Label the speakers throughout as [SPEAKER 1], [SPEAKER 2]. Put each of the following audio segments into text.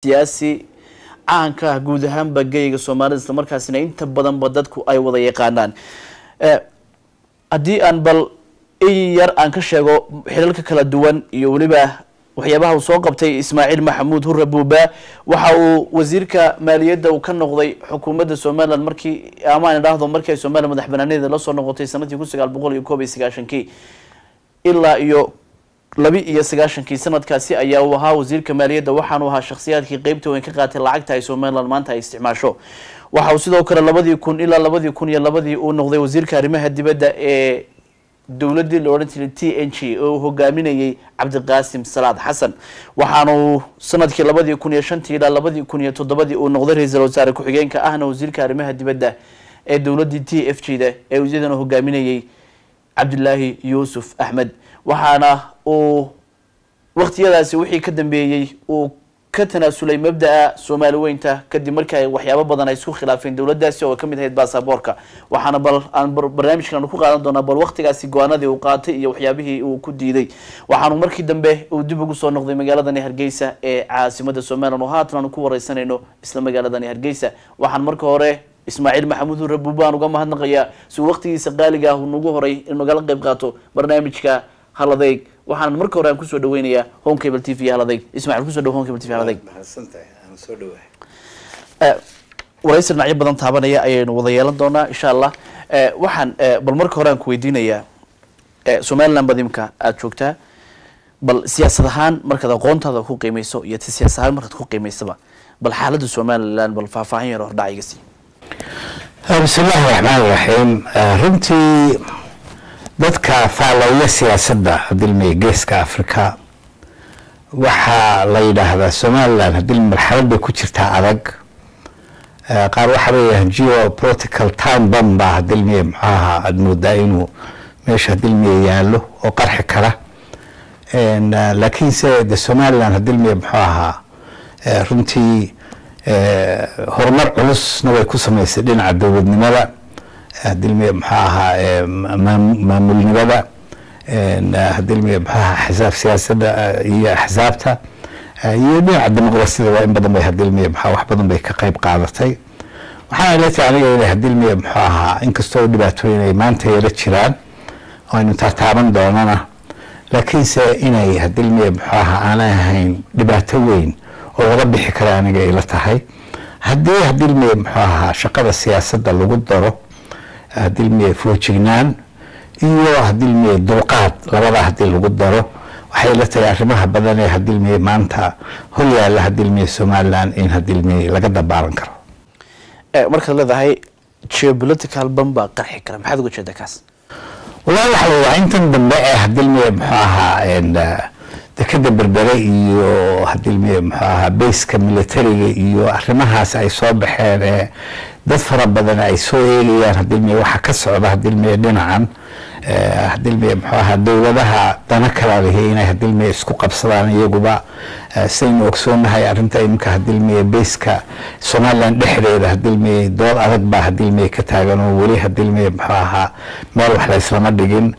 [SPEAKER 1] siyaasi caanka ah guud ahaanba geyga soomaalida isla markaasina inta badanba dadku ay wada yaqaanaan haddii aan bal in yar aan ka sheego xilalka kala duwan iyo weliba waxyaabaha uu soo qabtay ismaaciil maxamuud hurre buuba waxa uu wasiirka maaliyadda uu ka noqday xukuumadda somaliland markii amaan idhaahdo markii ay somaliya madax banaaneeda lasoo noqotay sanadkii kun sagaal boqol iyo koob iyo sagaashankii ilaa iyo labi iyo sagaashankii sanadkaasi ayaa uu ahaa wasiirka maaliyadda waxaanu ahaa shakhsiyaadkii qeybta weyn ka qaatay lacagta ay somaliland maanta ay isticmaasho waxa uu sidoo kale labadii kun ilaa labadii kun iyo labadii uu noqday wasiirka arrimaha dibadda ee dowladii la odhan jiray t n g oo uu hogaaminayay cabdiqaasim salaad xasan waxaanu sanadkii labadii kun iyo shantii ilaa labadii kun iyo toddobadii uu noqday ra-iisul wasaare ku-xigeenka ahna wasiirka arrimaha dibadda ee dowladii t f g da ee iyadana hogaaminayay cabdilaahi yuusuf axmed waxaana uu waktiyadaasi wixii ka dambeeyey uu ka tanaasulay mabdaa soomaali weynta kadib markii ay waxyaabo badan ay isku khilaafeen dowladaasi oo kamid ahayd basaboorka waxaana bal aan barnaamijkan ku qaadan doonaa bal waktigaasi go-aanadii uu qaatay iyo waxyaabihii uu ku diiday waxaanu markii dambe uu dib ugu soo noqday magaaladani hargeysa ee caasimada somalilan oo haatan aanu ku wareysanayno isla magaaladani hargeysa waxaan marka hore ismaaciil maxamuud hurre buubaan uga mahadnaqayaa si uu waktigiisa qaaliga ah uu nagu horay in nagala qayb qaato barnaamijka haladeeg waxaan marka hore aan kusoo dhaweynayaa home cable t v haladeeg ismaciil kusoo dhawo home cable t v haladeeg waraysi dhinacyo badan taabanaya ayaynu wada yeelan doonaa insha allah waxaan bal marka hore aan ku weydiinayaa somaliland bad imka aada joogtaa bal siyaasad ahaan markaad aqoontaada ku qiimeyso iyo siyaasad ahaan markaad ku qiimeysaba bal xaaladda somaliland bal faahfaahin yar hordhac iga sii
[SPEAKER 2] bismi illaahi raxmaan raxiim runtii dadka faalowya siyaasadda hadilmey geeska africa waxaa la yidhaahdaa somaliland hadil marxalad bay ku jirtaa adag qaar waxaa leeyahay geopolitical time bom baa hadilmey muxuu ahaa aada moodaa inuu meesha hadilmey yaallo oo qarxi kara laakiinse de somaliland hadilmey muxuu ahaa runtii horumar culusna way ku samaysay dhinaca dowladnimada hadilmiye muxuu ahaa maamulnimada hadilmiye muxuu ahaa xisaab siyaasadda iyo axsaabta iyo dhinaca dimuqrasiyada waa in badan bay hadilmiye muxuu wax badan bay ka qayb qaadatay waxaana ila tahay aniga inay hadilmiye muxuu ahaa inkastoo dhibaatooyin ay maanta yala jiraan oo aynu taataaban doonana laakiinse inay hadilmiye muxuu ahaa aanay ahayn dhibaato weyn oo laga bixi kara aniga ila tahay haddii hadilmiye muxuu ahaa shaqada siyaasadda lagu daro hadilmiye foojignaan iyo hadilmiye dulqaad labada hadii lagu daro waxay la tahay arrimaha badan ee hadilmiye maanta hor yaalla hadilmiye somaliland in hadilmiye laga dabaalan karo
[SPEAKER 1] markaad leedahay geopolitical bam baa qarxi kara maxaad uga jeedaa kaas
[SPEAKER 2] wallahi waxa la waa intan dambe ee hadilmiye muxuu ahaa dekeda berbere iyo hadilmiye muxuu ahaa bayska militariga iyo arrimahaas ay soo baxeen ee dad fara badan ay soo eegayaan hadilmiye waxa ka socda hadilmiye dhinacan hadilmiye muxuu ahaa dowladaha dana kala lihi inay hadilmiye isku qabsadaan iyaguba sidaynu ogsoonahay arrinta iminka hadilmiye bayska somaliland dhexdeeda hadilmiye dood adag baa hadilmiye ka taagan oo weli hadilmiye muxuu ahaa meel wax la islama dhigin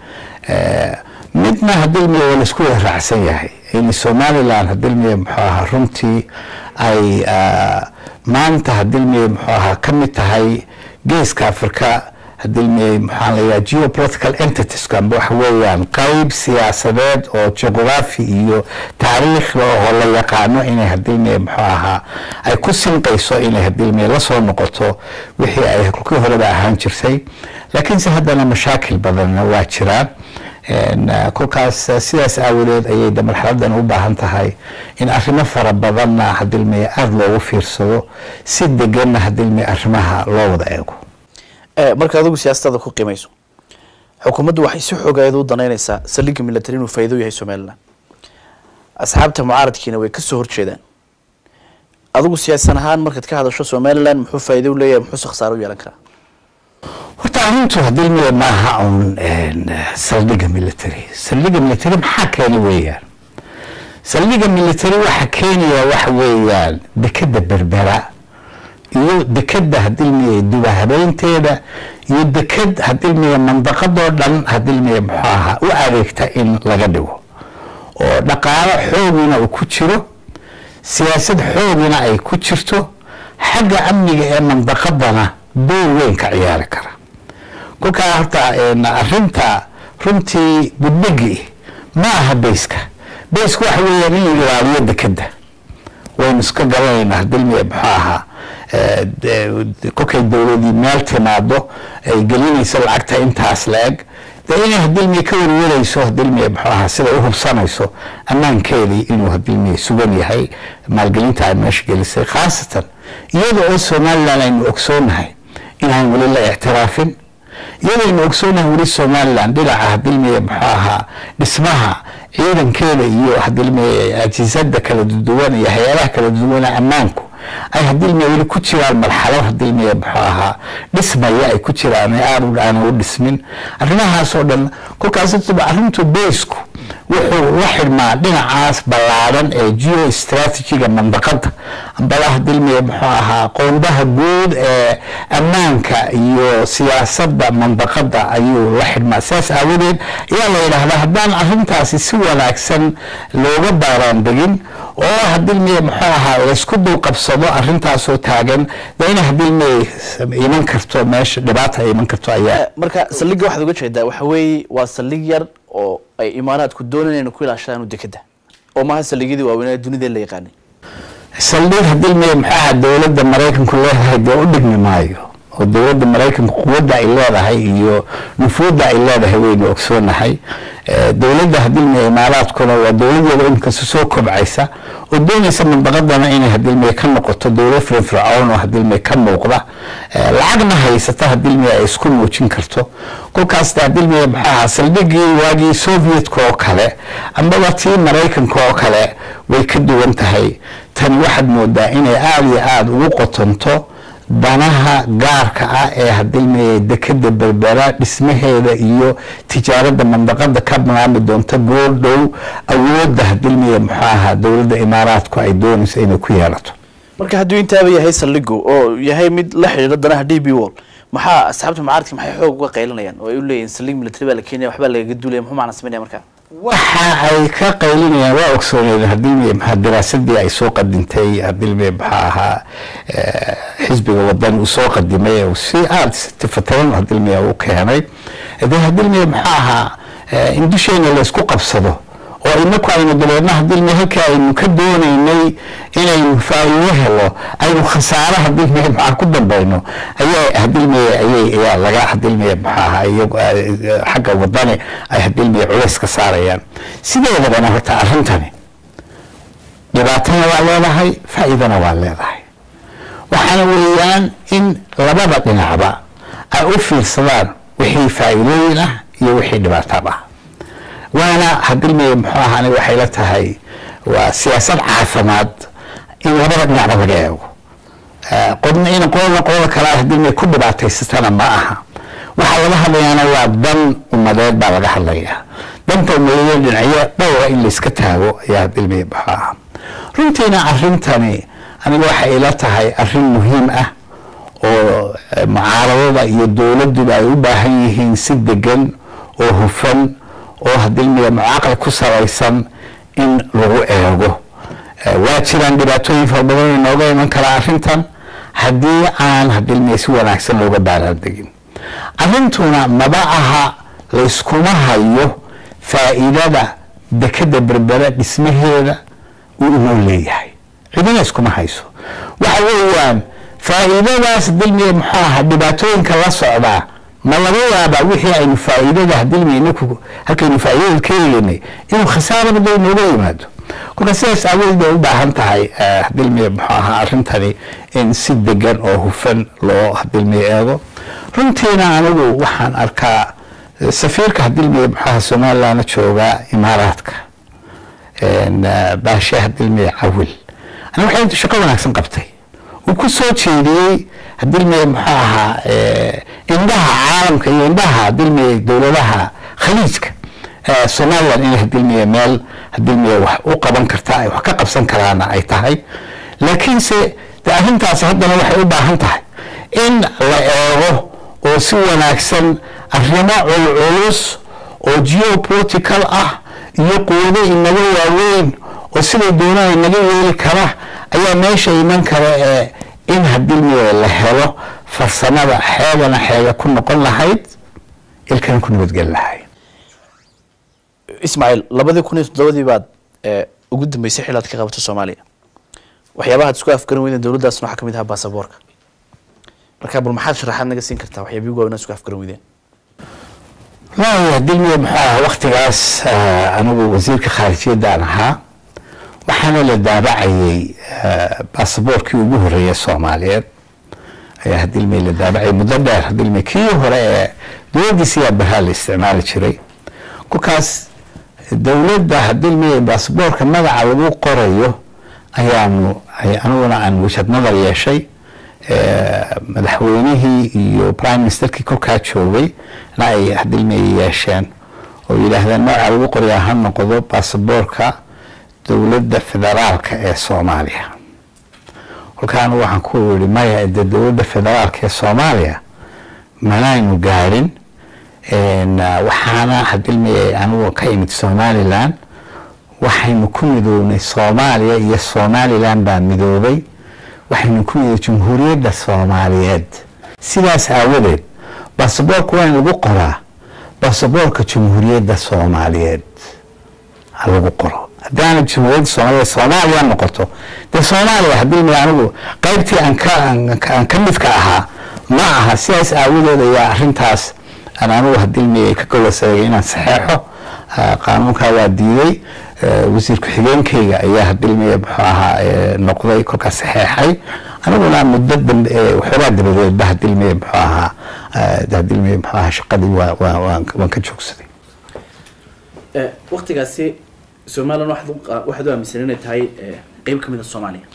[SPEAKER 2] midna hadilmiye waa laisku wada raacsan yahay in somaliland hadilmiye muxuu ahaa runtii ay maanta hadilmiye muxuu ahaa ka mid tahay geeska africa hadilmiye maxaa la yidhaha geopolitical entities amba waxa weeyaan qayb siyaasadeed oo geography iyo taariikhda oo la yaqaano inay hadilmiye muxuu ahaa ay ku sinqayso inay hadilmiye lasoo noqoto wixii ay kolkii horeba ahaan jirtay laakiinse haddana mashaakil badanna waa jiraan kolkaas sidaas aawadeed ayay de marxaladan u baahan tahay in arrimo fara badanna hadilmiye aada loogu fiirsado si deganna hadilmiye arrimaha loo wada eego
[SPEAKER 1] marka adigu siyaasadada ku qiimeyso xukuumaddu waxay si xoogaeed u danaynaysaa saldhigga military inuu faa'iido yahay somaliland asxaabta mucaaradkiina way kasoo horjeedaan adigu siyaasan ahaan markaad ka hadasho somaliland muxuu faa'iido u leeyahay muxuuse khasaaro u yeelan karaa
[SPEAKER 2] horta arrintu hadilmiye maaha un saldhigga military saldhigga military maxaa keeni weeyaan saldhigga military waxa keenaya waxa weeyaan dekeda berbera iyo dekeda hadilmiye duba habeynteeda iyo deked hadilmiye mandaqadoo dhan hadilmiye muxuu ahaa u adeegta in laga dhigo oo dhaqaalo xoogina uu ku jiro siyaasad xoogina ay ku jirto xagga amniga ee mandaqadana door weyn ka ciyaari kara kolkaa horta arinta runtii budbegi ma aha bayska baysku waxa weeyaan inuu ilaaliyo dekeda waynu iska garanaynaa hadilmiya muxuu ahaa kolkay dowladii meel timaado ay gelinayso lacagta intaas la-eg dee inay hadilmiya ka warwarayso hadilmiya muxuu ahaa sida u hubsanayso ammaankeedii inuu hadilmiya sugan yahay maalgelinta ay meesha gelisay khaasatan iyada oo somalilan aynu ogsoonahay inaan weli la ictiraafin iyadaynu ogsoonahay weli somalilan dhinaca hadilmiya muxuu ahaa dhismaha ciidankeeda iyo hadilmiya ajisada kala duwan iyo hay-adaha kala duwana ammaanku ay hadilmiya weli ku jiraan marxalo hadilmiya muxuu ahaa dhismaya ay ku jiraan aad aana u dhismin arrimahaas oo dhan kolkaas arrintu baysku wuxuu la xidhmaa dhinacaas ballaadan ee geo strategiga mandaqada ambala hadilmiya muxuu ahaa qoondaha guud ee ammaanka iyo siyaasadda mandaqada ayuu la xidhmaa sidaas aawadeed ayaa la yidhaahdaa haddaan arrintaasi si wanaagsan looga baaraandegin oo hadilmiya muxuu ahaa laysku dulqabsado arrintaasoo taagan de ina hadilmiya iman karto meesha dhibaata ay iman karto ayaa
[SPEAKER 1] marka saldhigga waxaad uga jeedaa waxa weeye waa saldhig yar oo ay imaanaadku doonayeen ku ilaashadaan dekeda oo maaha saldhigyadii waaweynaa dunida la yaqaanay
[SPEAKER 2] saldhig hadilmiya muxuu ahaa dowladda maraykanku leedahay dee u dhigmi maayo oo dowladda maraykanku quwadda ay leedahay iyo nufuudda ay leedahay waynu ogsoonahay dowladda hadilmiya imaaraadkuna waa dowladeeda inkasta soo kobcaysa oo doonaysa mandaqadana inay hadilmiya ka noqoto dowlad firfircoon oo hadilmiya ka muuqda lacagna haysata hadilmiya ay isku muujin karto kolkaas hadilmiya muxuu ahaa saldhigii waagii sovietka oo kale amaba tii maraykanka oo kale way ka duwan tahay tani waxaad moodaa inay aada iyo aada ugu qotonto danaha gaarka ah ee hadilmiya dekeda berbera dhismaheeda iyo tijaaradda mandaqada ka maami doonta goordhow awoodda hadilmiya muxuu ahaa dowladda imaaraadku ay doonayso inay ku yeelato
[SPEAKER 1] marka hadduu intaaba yahay saldhigu oo yahay mid la xidhiidha danaha d b wall maxaa asxaabta mucaaradki maxay xoog uga qaylinayaan oo ay u leeyihin saldhig military baa la keenaya waxbaa lagaga duulaya muxuu macna sameynaya marka
[SPEAKER 2] waxa ay ka qaylinayaan waa ogsooneen hadilmiya maxaa daraasadii ay soo qadintay hadilmiya maxaa ahaa xisbiga wadan uu soo qadimay si aada tifataran hadilmiya u keenay de hadilmiya maxaa ahaa in dusheena laysku qabsado oo inaku aynu dabeedna hadilmiya halka aynu ka doonaynay inaynu faa'iido helo aynu khasaare hadilmiya maxaa ku dambayno ayaa hadilmiya ayay ayaa laga hadilmiya maxaa ahaa iyagu xagga wadani ay hadilmiya culays ka saarayaan sideedabana horta arrintani dhibaatana waa leedahay faa'iidana waa leedahay waxaana weeyaan in labada dhinacba ay u fiirsadaan wixii faa'iidooyin ah iyo wixii dhibaatab ah waana hadilmiya muxuu ahaa aniga waxay la tahay waa siyaasad caafimaad in labada dhinacba laga eego qodna in qolna qolada kale hadilmiya ku dhibaataysatana ma aha waxaa laga hadlayaana waa dan umadeed baa laga hadlayaa danta umadeed dhinacyo dhowra in layska taago ayaa hadilmiya muxuu ahaa runtiina arrintani aniga waxay ila tahay arrin muhiim ah oo mucaaradada iyo dowladduba ay u baahan yihiin si degan oo hufan oo hadilmiya mucaaqal ku salaysan in lagu eego waa jiraan dhibaatooyin fara badan inooga iman karaa arrintan haddii aan hadilmiya si wanaagsan looga baaraandegin arrintuna maba aha layskuma hayo faa'iidada dekeda berbera dhismaheeda uu inoo leeyahay cidina iskuma hayso waxa weeyaan faa'iidadaas hadilmiya muxuu ahaa dhibaatooyinka la socdaa ma laga yaabaa wixii aynu faa'iidada hadilmiya inaku halkaynu faa'iidada ka helaynay inuu khasaaraba dee inooga yimaado kolka sidaas aawadeed bay u baahan tahay hadilmiya muxuu ahaa arrintani in si degan oo hufan loo hadilmiya eego runtiina anigu waxaan arkaa safiirka hadilmiya muxuu ahaa somalilandna joogaa imaaraadka baashe hadilmiya cawil aniga waxay inta shaqo wanaagsan qabtay uu ku soo jeediyey hadilmiya muxuu ahaa indhaha caalamka iyo indhaha hadilmiya dowladaha khaliijka somaliland inay hadilmiya meel hadilmiya wax u qaban karta ay wax ka qabsan karaana ay tahay laakiinse de arrintaasi haddana waxay u baahan tahay in la eego oo si wanaagsan arrimo culculus oo geopolitical ah iyo quwado inaga waaweyn oo siday doonaan naga yeeli kara ayaa meesha iman kara ee in hadilmiye la helo farsamada xeegana xeega ku noqon lahayd ilkana ku nabadgeli lahayd
[SPEAKER 1] ismaaciil labadii kun iyo toddobadii baad ee, ugu dambeysay xil aad ka qabato soomaaliya waxyaabaha ad isku afgaran weydeen dowladdaasna waxaa ka mid ahaa baasaboorka marka bal maxaad sharaxaad naga siin kartaa waxyaabihii ugu waaweyn aad isku afgaran weydeen
[SPEAKER 2] wallaahi hadilmiye muxuu ahaa waktigaas ah, anigu wasiirka khaarijiyadaan ahaa waxaana la daabacayay ah, baasaboorkii ugu horeeyay soomaaliyeed ayaa hadilmiye la daabacayay muddo dheer hadilmiye kii hore ee dowladdiisa yaa baraa la isticmaali jiray kolkaas dowladda hadilmiye baasaboorka magaca lagu qorayo ayaanu ay- aniguna aan wajhad nadar yeeshay eh, madaxweynihii iyo prime ministerkii kolkaa joogay na ay hadilmiye yeesheen oo yidhaahdeen magaca lagu qorayaa ha noqdo baasaboorka dowladda federaalka ee soomaaliya kolkaa anigu waxaan ku yidhi maya de dowladda federaalka ee soomaaliya manaynu gaadhin En, ah, waxaana hadilmiye anigu ka imid somalilan waxaynu ku midoobnay soomaaliya iyo somalilan baa midoobay waxaynu ku midoobay jamhuuriyadda soomaaliyeed sidaas aawadeed baasaboorka waa in lagu qoraa baasaboorka jamhuuriyadda soomaaliyeed ha lagu qoro haddaana jamhuuriyadda soomaaliyeed soomaaliya noqoto dee soomaaliya hadilmiye anigu qaybtii aan ka aan ka- aan ka midka ahaa ma aha sidaas aawadeed ayaa arrintaas aan anigu hadilmiye ka golaseegay inaan saxeexo ah, qaanuunkaa waa diiday eh, wasiir ku-xigeenkayga ayaa hadilmiye muxuu ahaa eh, noqday kolkaas saxeexay aniguna muddo dambe eh, waxoogaa dabadeedba hadilmiye muxuu ahaa eh, hadilmiye muxuu ahaa shaqadii waa waa waan waan ka joogsaday
[SPEAKER 1] waktigaasi somalilan waxaad u qa- waxaad u aaminsan inay tahay ee, qeyb ka mid a soomaaliya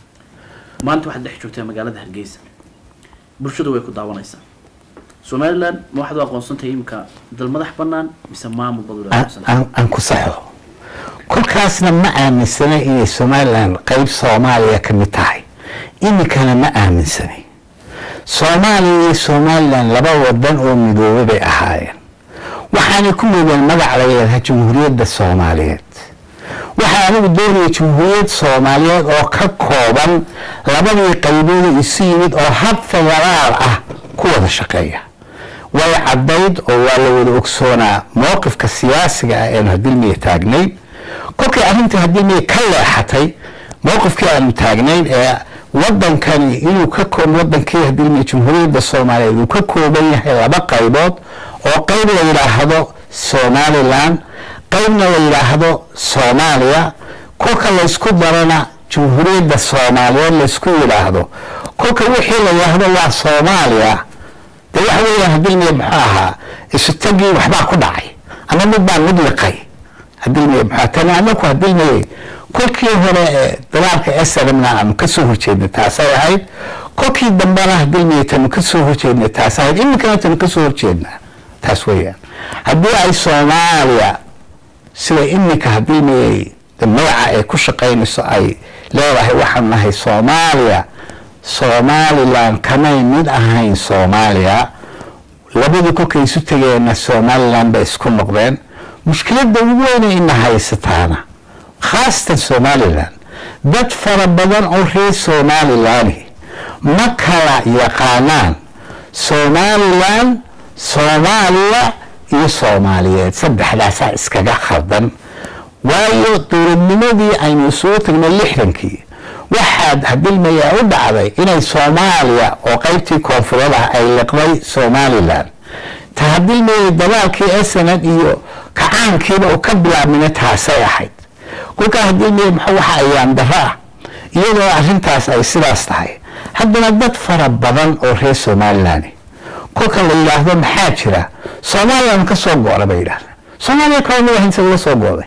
[SPEAKER 1] maanta waxaad dhex joogtaa magaalada hargeysa bulshadu way ku daawanaysaa somalilan ma waxaad u aqoonsan tahay imika dal madax banaan mise maamul bad u
[SPEAKER 2] aan-
[SPEAKER 1] aqoonsan
[SPEAKER 2] aan aan ku saxo kolkaasna ma aaminsana inay somalilan qeyb soomaaliya ka mid tahay iminkana ma aaminsanay soomaaliya iyo somalilan laba wadan oo midoobay bay ahaayeen waxaanay ku midoobeen magac la yidhaaha jamhuuriyadda soomaaliyeed waxaa anigu doonaya jamhuuriyad soomaaliyeed oo ka kooban labadii qaybood oo isu yimid oo hab federaal ah ku wada shaqeeya way caddayd oo waa la wada ogsoonaa mowqifka siyaasiga ah eenu hadilmiye taagnayn kolkay arrintii hadilmiye ka leexatay mowqifkii aanu taagnayn ee wadankani inuu ka koob wadankii hadilmiye jamhuuriyadda soomaaliyeed uu ka kooban yahay laba qaybood oo qayb la yidhaahdo somalilan qaybna la yidhaahdo soomaaliya kolka laysku darana jamhuuriyadda soomaaliyeed laysku yidhaahdo kolka wixii la yidhaahdo waa soomaaliya de waxa weeyaan hadilmiye muxuu ahaa isu tagii waxbaa ku dhacay ama mid baa mid liqay hadilmiye muxuu tani anaku hadilmiye kolkii hore ee dagaalka snmna aanu kasoo horjeednay taasay ahayd kolkii dambena hadilmiye tanu kasoo horjeednay taas ahayd iminkana tanu kasoo horjeednaa taas weeyaan haddii ay soomaaliya sida iminka hadilmiye de magaca ay ku shaqaynayso ay leedahay waxaan nahay soomaaliya somalilan kamay mid ahayn soomaaliya labadii kolkay isu tegeenna somalilan bay isku noqdeen mushkiladda ugu weyna ina haysataana khaasatan somalilan dad fara badan oo reer somalilani ma kala yaqaanaan somalilan soomaaliya iyo soomaaliyeed saddexdaasaa iskaga khaldan waayo dowladnimadii aynu isugu tagnay lixdankii waxaad hadilmayaa u dhacday inay soomaaliya oo qaybtii koonfureed ah ay liqday somalilan ta hadilmaya dagaalkii snn iyo kacaankiiba uu ka bilaabmina taasay ahayd kolkaa hadilmaya mx waxa ayaan daro ah iyadoo arrintaas ay sidaas tahay haddana dad fara badan oo reer somalilan kolka la yidhaahdo maxaa jira somalilan ka soo go-da bay yidhahdeen soomaaliya kala mid ahayn sida la soo go-day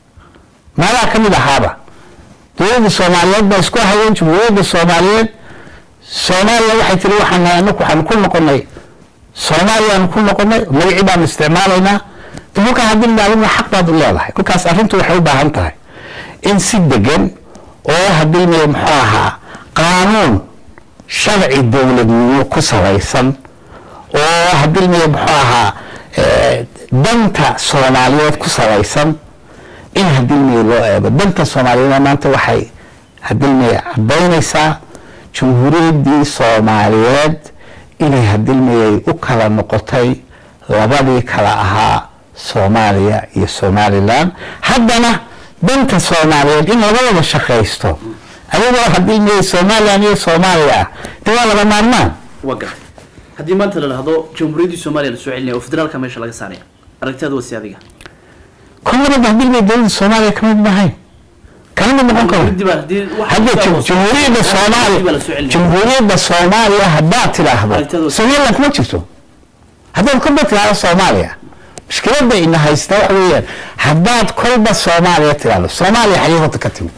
[SPEAKER 2] maadaa ka mid ahaaba dowladda soomaaliyeed baa isku hayeen jamhuuriyadda soomaaliyeed soomaaliya waxay tiri waxaan anaku waxaanu ku noqonay soomaaliyaanu ku noqonay magacii baanu isticmaalaynaa de kolkaa haddii dhaalina xaq baad u leedahay kolkaas arrintu waxay u baahan tahay in si degan oo hadilmaya muxuu ahaa qaanuun sharci dowladnimo ku salaysan oo hadilmaya muxuu ahaa danta soomaaliyeed ku salaysan in hadilmiye loo eego danta soomaaliyeed maanta waxay hadilmiye cadaynaysaa jamhuuriyaddii soomaaliyeed inay hadilmiyey u kala noqotay labadii kala ahaa soomaaliya iyo somalilan haddana danta soomaaliyeed in labadaba shaqaysto ayagoo hadilmiyey somalilan iyo soomaaliya ah de waa laba maarmaan
[SPEAKER 1] waa gartay haddii maanta la dhahdo jamhuuriyaddii soomaaliya la soo celinaya oo federaalka meesha laga saaraya aragtiyaada wasi adiga
[SPEAKER 2] koonfurada hadilmiye dowladda soomaaliya kamid maahayn kala mid noqon karo
[SPEAKER 1] Jamhuuriyaddii baa haddii wax
[SPEAKER 2] hadda
[SPEAKER 1] kasta oo-
[SPEAKER 2] jamhuuriyadda
[SPEAKER 1] Jamhuuriyaddii baa la soo
[SPEAKER 2] soomaaliya
[SPEAKER 1] celinaya.
[SPEAKER 2] jamhuuriyadda soomaaliya haddaad tidhaahdo
[SPEAKER 1] Aragtida-
[SPEAKER 2] somaliland kuma jirto haddaad kolba tidhaahdo soomaaliya mushkiladda ina haysta waxa weeyaan haddaad kolba soomaaliya tidhaahdo soomaaliya xagee horta ka timid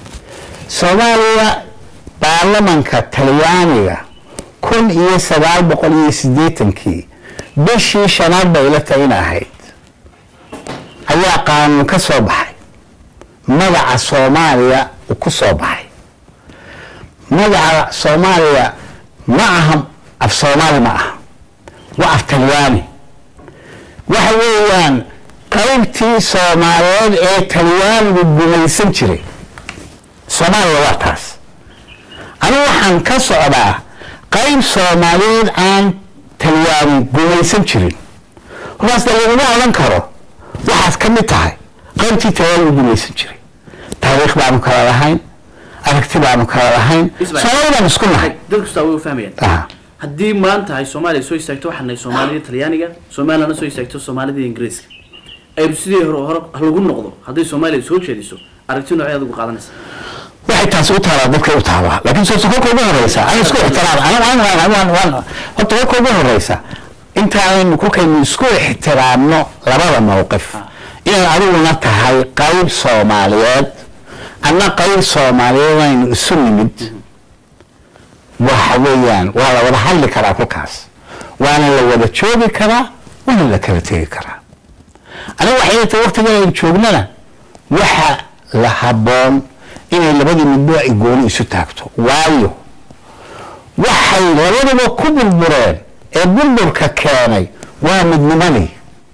[SPEAKER 2] soomaaliya baarlamanka talyaaniga kun iyo sagaal boqol iyo siddeetankii bishii shanaad bay ila tahay in ahayd ayaa qaanuun ka soo baxay magaca soomaaliya uu ku soo baxay magaca soomaaliya ma aha af soomaali ma aha waa af talyaani waxa weeyaan qaybtii soomaaliyeed ee talyaanigu gumaysan jiray soomaaliya waa taas anigu waxaan ka socdaa qayb soomaaliyeed aan talyaani gumaysan jirin markaas de laguma odhan karo waxaad ka mid tahay qaybtii talyaanigu gumaysan jiray taariikh baanu kala lahayn aragti baanu kala lahayn
[SPEAKER 1] Ismail.
[SPEAKER 2] soomaali baan isku nahay
[SPEAKER 1] dad kastaa way u fahmayaan
[SPEAKER 2] Aha.
[SPEAKER 1] haddii maanta ay soomaaliya soo istaagto waxaan nahay soomaalida talyaaniga somalilandna soo istaagto soomaalida ingiriiska aynu sidii hore hore lagu noqdo hadday soomaaliya soo jeediso aragti noocee adigu qaadanaysa
[SPEAKER 2] waxay taasi u taalaa dadkay u taalaa laakiin soose kolka ugu horeysa ana isku ixtiraam ana waan waan waan waan horta kolka ugu horeysa intaanaynu kolkaynu isku ixtiraamno labada mowqif inay adiguna tahay qayb soomaaliyeed anna qayb soomaaliyeed aynu isu nimid waxa weeyaan waa la wada hadli karaa kolkaas waana la wada joogi karaa waana la kala tegi karaa aniga waxay tahay waqtigan aynu joognana waxa la habboon inay labadii midbo ay gooni isu taagto waayo waxay labaduba ku burbureen ee burburka keenay waa midnimadii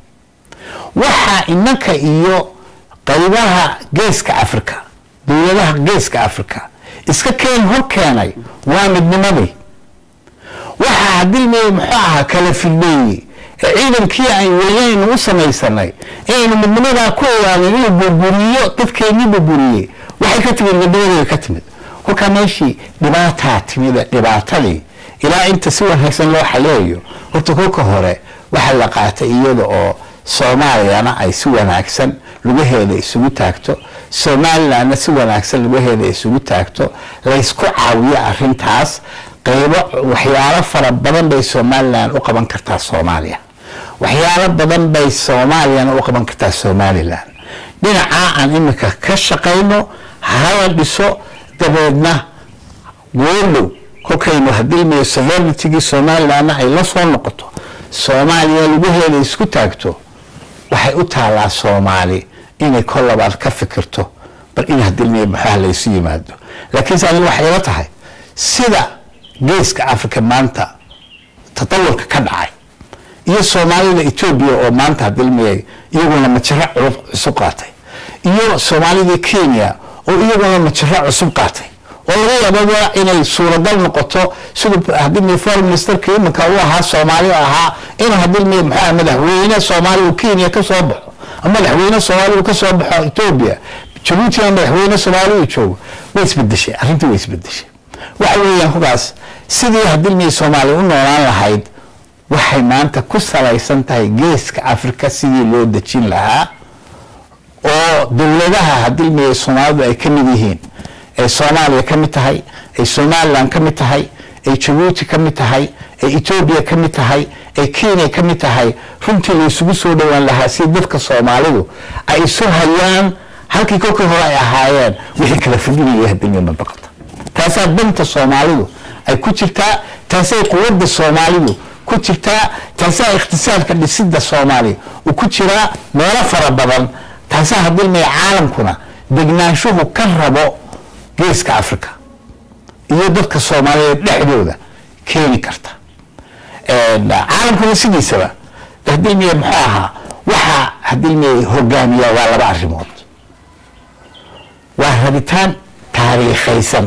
[SPEAKER 2] waxaa inanka iyo qaybaha geeska africa dowladaha geeska africa iska keen hor keenay waa midnimadii waxaa hadilmey muxuu ahaa kala fidmeeyey ee ciidankii aan weynaynu u samaysanay inaynu midnimadaa ku ogaanay inuu burburiyo dadkeennii burburiyey waxay ka timid midnimadii ka timid kolkaa meeshii dhibaataa timida dhibaatadii ilaa inta si wanaagsan loo xaleeyo horta kolka hore waxaa la qaatay iyada oo soomaaliyana ay si wanaagsan lugaheeda isugu taagto somalilandna si wanaagsan lugaheeda isugu taagto laysku caawiyo arintaas qaybo waxyaalo fara badan bay somalilan u qaban kartaa soomaaliya waxyaalo badan bay soomaaliyana u qaban kartaa somalilan dhinacaa aan imika ka shaqayno hala dhiso dabeedna goodhow kolkaynu hadilmayo sovereigntigii somalilandna ay la soo noqoto soomaaliya lugaheeda isku taagto waxay u taalaa soomaali inay kol labaad ka fikirto bal in hadilmayo maxaa laysu yimaado laakiinse aniga waxay ila tahay sida geeska africa maanta tatawurka ka dhacay iyo soomaalida etoobiya oo maanta hadilmayay iyaguna majaro culub cusub qaatay iyo soomaalida kenya oo iyaguna majaro cusub qaatay oo laga yaababa inay suuragal noqoto siduu hadilmay foreign ministerka iminka u ahaa soomaali ahaa inuu hadilmay maxaa madaxweyne soomaali uu kenya ka soo baxo ama madaxweyne soomaali uu ka soo baxo etoobiya jabuutina madaxweyne soomaali uu joogo way isbedeshay arrintii way isbedeshay waxa weeyaan hugaas sidii hadilmay soomaaliya u noolaan lahayd waxay maanta ku salaysan tahay geeska africa sidii loo dejin lahaa oo dowladaha hadilmaya soomaalidu ay ka mid yihiin ay soomaaliya ka mid tahay ay somalilan ka mid tahay ay jabuuti ka mid tahay ay etoobiya ka mid tahay ay kenya ka mid tahay runtii la isugu soo dhowaan lahaa si dadka soomaalidu ay isu hayaan halkii kolkii hore ay ahaayeen wixii kala fidinaya hadilmaya mabaqata taasaa danta soomaalidu ay ku jirtaa taasay quwadda soomaalidu ku jirtaa taasaa ikhtisaarka dhisidda soomaaliya uu ku jiraa meelo fara badan taasaa hadilmaya caalamkuna degnaanshuhu ka rabo geeska africa iyo dadka soomaaliyeed dhexdooda keeni karta caalamkuna sidiisaba hadilmaya muxuu ahaa waxaa hadilmaya hogaamiyaa waa laba arrimood rabitaan taariikhaysan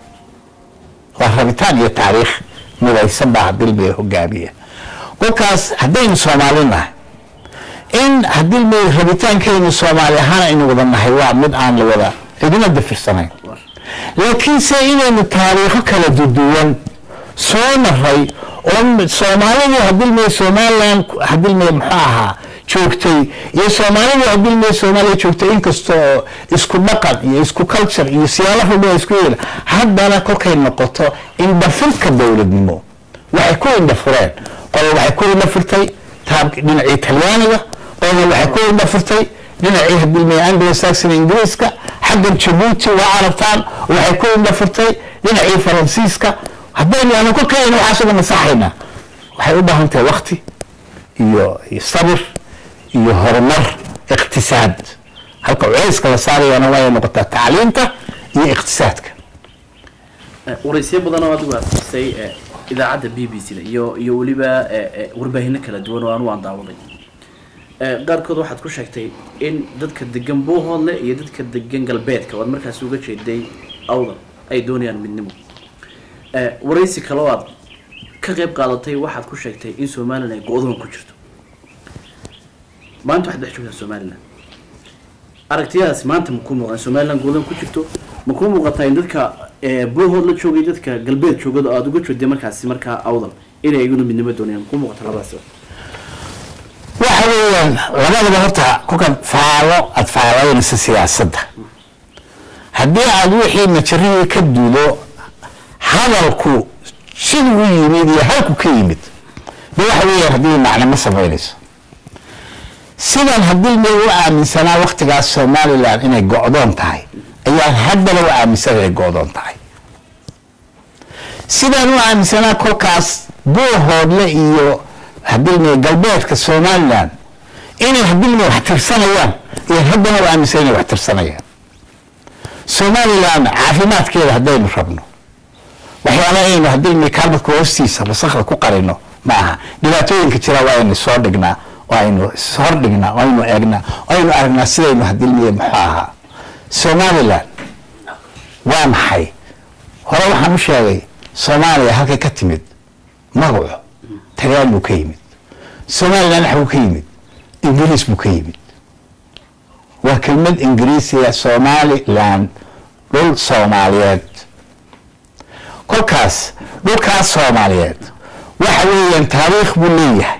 [SPEAKER 2] waa rabitaan iyo taariikh midaysan baa hadilmiya hogaamiya kolkaas haddaynu soomaali nahay in hadilmiya rabitaankaynu soomaali ahaan aynu wada nahay waa mid aan la wada cidina dafirsanayn laakiinse inaynu taariikho kala duduwan soo maray oo soomaalidu hadilmiya somaliland hadilmiya muxuu ahaa joogtay iyo soomaalidu hadilmiya soomaaliya joogtay inkasta oo isku dhaqan iyo isku culture iyo siyaalo ruba isku yeela haddana kolkay noqoto indhafirka dowladnimo waxay ku indhafureen qolo waxay ku indhafirtay dhinacii talyaaniga qolna waxay ku indhafirtay dhinacii hadilmiya anglo saxon ingiriiska xaggan jabuuti waa arabtaan waxay ku indhafirtay dhinacii faransiiska haddaynu aanu kolkayna waxaas uga masaxayna waxay u baahan tahay wakti iyo sabir iyo horumar iqtisaad halka culeyska la saarayana waay noqotaa tacliinta iyo iqtisaadka
[SPEAKER 1] waraysyo badan oo adigu aad siisay idaacadda b b c da iyo iyo weliba warbaahino kala duwan oo anu aan daawaday qaarkood waxaad ku sheegtay in dadka degan buuhoodle iyo dadka degan galbeedka oo aad markaasi uga jeeday awdal ay doonayaan midnimo waraysi kaloo aad ka qayb qaadatay waxaad ku sheegtay in somalilan ay go-doon ku jirto maanta waxaad dhex joogtaa somalilan aragtiyadaasi maanta makuu muuqdaan somalilan go-doon ku jirto makuu muuqataa in dadka buuhood la joogay dadka galbeed joogada oo aada uga jeeday markaasi markaa awdal inay iyaguna midnimo doonayaan makuu muuqata labadaas
[SPEAKER 2] waxa weeyaan labadaba horta kolkan faalo aada faalaynaysa siyaasadda haddii aada wixii majarihii ka duulo hadalku siduu u yimid iyo halku ka yimid de waxa weeyaan haddii macne ma samaynayso sidan haddii may u aaminsanaa waktigaas somalilan inay go-doon tahay ayaan haddana u aaminsan inay go-doon tahay sidaan u aaminsanaa kolkaas buuhoodle iyo hadilmay galbeedka somalilan inay hadilmay wax tirsanayaan iyo haddana u aaminsan inay wax tirsanayaan somalilan caafimaadkeeda haddaynu rabno waxyaala aynu hadilmay kaalmadka hoostiisa wasakda ku qarino ma aha dhibaatooyinka jira waa aynu soo dhignaa oo aynu ishordhignaa oo aynu eegnaa oo aynu aragnaa sidaynu hadilmay muxuu ahaa somalilan waa maxay hore waxaan u sheegay soomaaliya halkay ka timid magaco taliyaan buu ka yimid somalilan wax buu ka yimid ingiriis buu ka yimid waa kelmad ingiriisiya somaliland dhul soomaaliyeed kolkaas dhulkaas soomaaliyeed waxa weeyaan taariikh buu leeyahay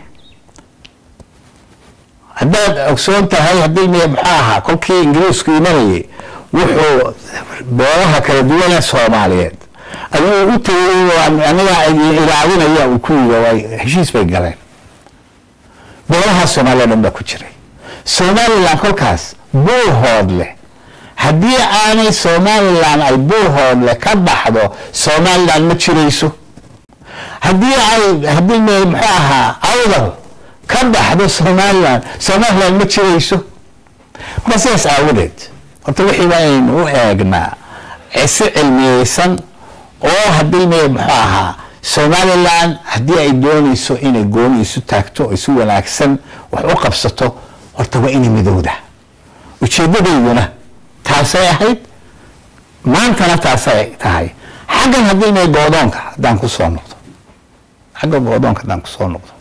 [SPEAKER 2] haddaad ogsoon tahay haddii m muxuu ahaa kolkii ingiriisku imanayay wuxuu beelaha kala duwanee soomaaliyeed ayuu u tegay anigaa ilaadinaya uu ku yiri heshiis bay galeen beelaha soomaaliya dhan baa ku jiray somalilan kolkaas buuhood leh haddii aanay somalilan ay buuhoodle ka baxdo somalilan ma jirayso haddii ay haddii muxuu ahaa awdal ka baxdo somalilan somalilan ma jirayso marka sidaas aawadeed horta wixii waa aynu u eegnaa si cilmiyeysan oo haddii m muxuu ahaa somalilan haddii ay doonayso inay gooni isu taagto oo isu wanaagsan wax u qabsato horta waa inay midowda ujeedadeyduna taasay ahayd maantana taasay tahay xaggan haddii may goodoonka haddaan kusoo noqdo xagga goodoonka haddaan kusoo noqdo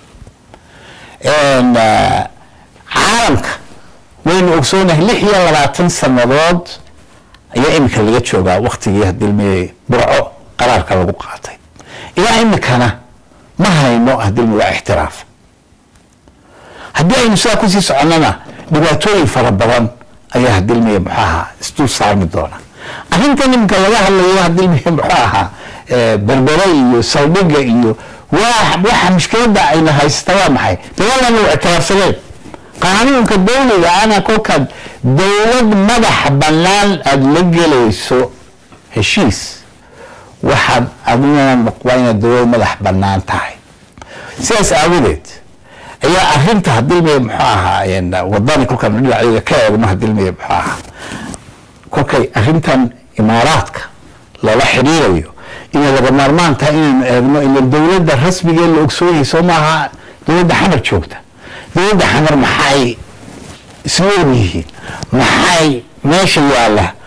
[SPEAKER 2] caalamka waynu ogsoonahay lix iyo labaatan sanadood ayaa iminka laga joogaa waktigii haddii may burco qaraarka lagu qaatay ilaa imikana ma hayno haddii waa ixtiraaf haddii aynu sidaa kusii soconnana dhibaatooyin fara badan ayaa hadilmiya muxuu ahaa isdul saarmi doona arrintan iminka laga hadlayo hadilmiya muxuu ahaa berbere iyo saldhiga iyo waa waxa mushkiladda ayna haysta waa maxay dagaalana waa ictiraafsadeen qaanuunka dawliga ana kolkaad dowlad madax bannaan aada la gelayso heshiis waxaad aduna waa inaad dowlad madax bannaan tahay sidaas aawadeed ayaa arinta hadilmiya muxuu ahaa wadani kolkaan dhinaceeda ka eegno hadilmiya muxuu ahaa kolkay arrintan imaaraadka lala xidhiirayo inay laga maarmaan tahay inaynu eegno ila dowladda rasmigee la ogsoonyahay soo maaha dowladda xamar joogta dowladda xamar maxay isla og yihiin maxay meesha yaalla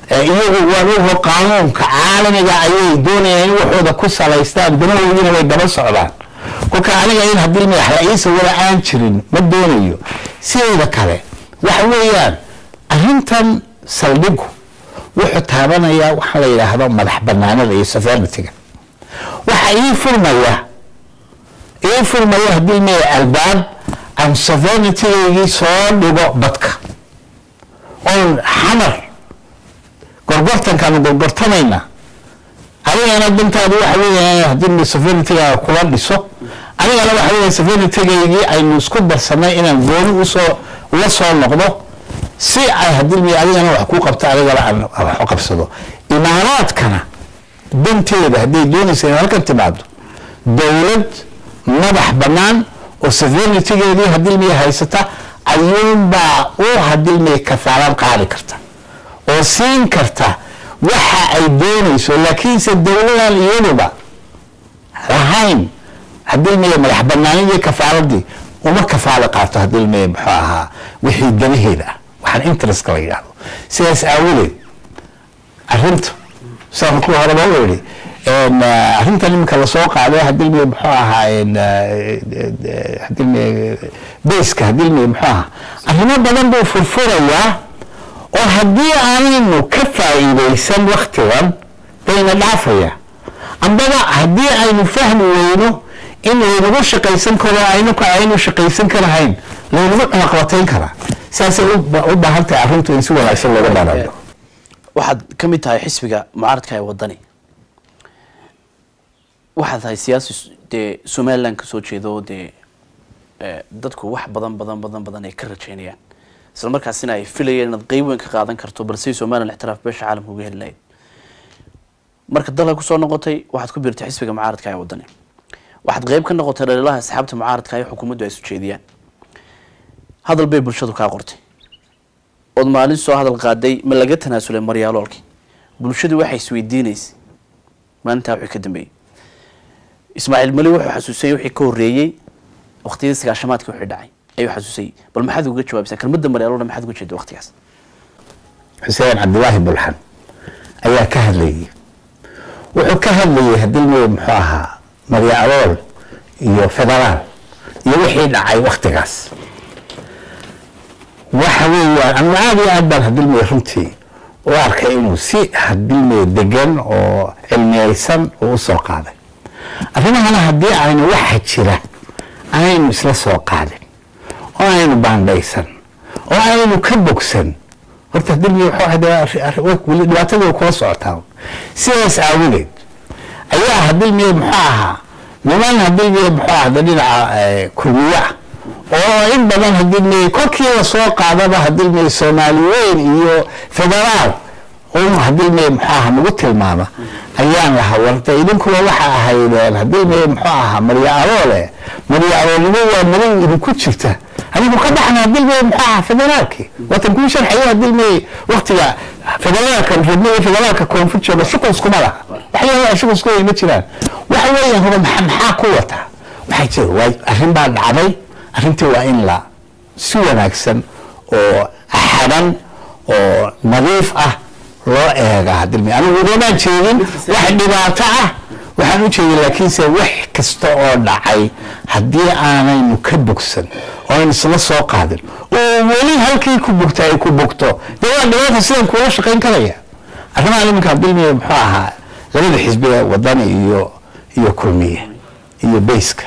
[SPEAKER 2] iyagu waan ogo qaanuunka caalamiga ayay doonayaan in waxooda ku salaystaan danahoodina way daba socdaan kolka aniga in haddii madax la-iisa wala aan jirin ma doonayo sideeda kale waxa weeyaan arrintan saldhigu wuxuu taabanayaa waxaa la yidhaahdo madax banaanada iyo sovereigntyga waxa ii furmaya ii furmaya haddii maya albaab aan sovereigntygaygii soo dhigo badka oon xamar gorgortankaanu gorgortamayna adigana dantaadu waxa weeya haddii sovereigntyga kula dhiso anigana waxa weeya sovereigntygaygii aynu isku darsanay inaan gooni usoo ula soo noqdo si ay haddii mi adigana wax ku qabto adigana aan wax u qabsado imaaraadkana danteeda hadday doonaysa in halkan timaado dowlad madax bannaan oo sovereigntygeedii haddii miya haysata ayuunbaa u haddii miya kafaalaan qaadi karta oo siin karta waxa ay doonayso laakiinse dowladan iyaduba lahayn haddii miya madax banaanidii kafaaladii uma kafaalo qaato haddii miya muxuu ahaa wixii danaheeda ah waxaan interestka la yidhaahdo sidaas aawadeed arrinta saan ku horeba u idhi arrintan iminka lasoo qaaday haddii miya muxuu ahaa haddii miya bayska haddii miya muxuu ahaa arrimo badan buu furfurayaa oo haddii aanaynu ka faa'iidaysan waktigan bayna dhaafaya ambaba haddii aynu fahmi weyno in laynagu shaqaysan karo aynu aynu shaqaysan karahayn laynagu cunaqabatayn karaa saasay u baahan tahay arrintu in si wanaagsan looga dhaarayo
[SPEAKER 1] waxaad ka mid tahay xisbiga mucaaradka ee wadani waxaad tahay siyaasi dee somaliland kasoo jeedo dee dadku wax badan badan badan badan ay ka rajeynayaan isla markaasina ay filayeen inaad qeyb weyn ka qaadan karto balse somaliland ixtiraaf beesha caalamka uga heli lahayd marka dalka kusoo noqotay waxaad ku biirtay xisbiga mucaaradka ee wadani waxaad qeyb ka noqotay dhaliilaha asxaabta mucaaradka ee xukuumaddu ay sujeediyaan hadal bay bulshadu kaa qortay ood maalin soo hadal qaaday ma laga tanaasulay maryaaloolkii bulshadu waxay isweydiinaysay maalintaa wixii ka dambeeyey ismaaciil mali wuxuu xasuusay wixii ka horreeyey waqtiyadii sagaashamaadkii wixii dhacay ayuu xasuusay bal maxaad uga jawaabaysaa kelmadda maryaaloolna maxaad uga jeeda waqtigaas
[SPEAKER 2] xuseen cabdilaahi bulxan ayaa ka hadlayay wuxuu ka hadlayay haddii miya muxuu ahaa maryaalool iyo federaal iyo wixii dhacay waktigaas waxa weeyaan anu aada iyo aad baan hadilmey runtii u arkay inuu si hadilmey degan oo cilmiyeysan uu usoo qaaday arrimahana haddii aynu waxa jira aynu isla soo qaadin oo aynu baandhaysan oo aynu ka bogsan horta hadilmey weli dhibaatadii kula socotaa sidaas aawadeed ayaa hadilmey muxuu ahaa niman hadilmey muxuu ahda dhinaca kulmiye ah oo in badan hadilmey kolkii lasoo qaadaba hadilmey soomaali weyn iyo federaal un hadilmey muxuu aha nagu tilmaama ayaan lahaa warta idinkuba waxa ahaydeen hadilmey muxuu ahaa marya aroole marya aroolnimo waa marin idinku jirta anigu ka baxna hadilmey muxuu ahaa federaalki watan kuu sharxayo hadilmey waktiga federaalka rabnay federaalka koonfur jooga shuqul iskuma laha waxyaalaha shuqul isku ma jiraan waxa weeyaan huba maxaa ku wataa waxaa jira waa arrin baa dhacday arrintii waa in la si wanaagsan oo xadan oo nadiif ah loo eega hadilmi anigu ugamaan jeedin wax dhibaato ah waxaan u jeedin laakiinse wax kasta oo dhacay haddii aanaynu ka bogsan oo aynu isla soo qaadin oo weli halkii ku bogta ay ku bogto dee waa dhibaata sidan kuula shaqayn karaya arrimaha iminka hadilmi muxuu ahaa labada xisbiga wadani iyo iyo kulmiye iyo bayska